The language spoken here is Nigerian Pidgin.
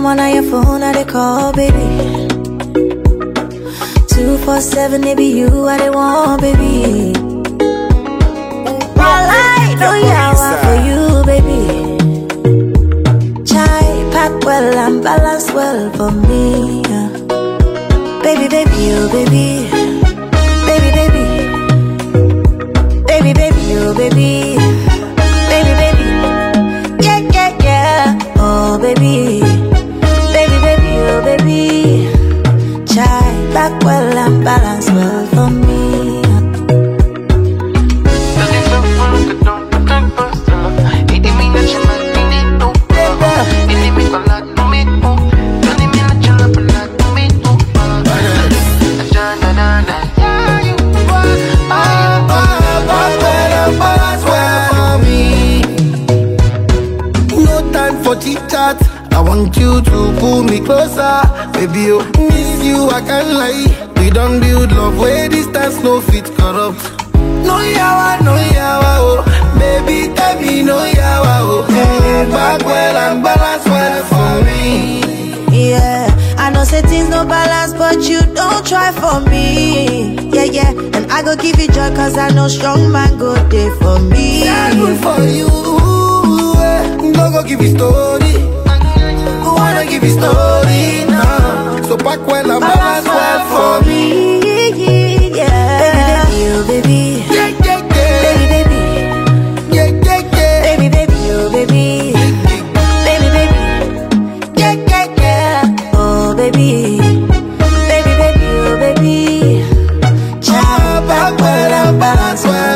one on your phone, I they call, baby. Two four seven, it be you, I they want, baby. All I know, yeah, I want for you, baby. Chai pack well and balance well for me. yeah. Baby, baby, oh baby, baby, baby, baby, baby, oh baby, baby, baby, yeah, yeah, yeah, oh baby, baby, baby, oh baby. Chai back well and balance well for me. yeah. No time for chit chat. I want you to pull me closer, baby. Oh, miss you, I can't lie. We don't build love where distance no fit corrupt. No yawa, no yawa, oh, baby, tell me no yawa, oh. Mm, back well and balance well for me. Yeah, I know say things no balance, but you don't try for me. Yeah, yeah, and I go give you joy, cause I know strong man go there for me. Yeah, good for you. eh. No go give you story. Who wanna give you story now? So back well and balance well for me. Yeah, baby, baby, oh baby, Yeah, baby, baby, yeah, yeah. baby, baby, oh baby, baby, baby, yeah, yeah, yeah, oh baby, baby, baby, oh baby. Ah, back well and balance well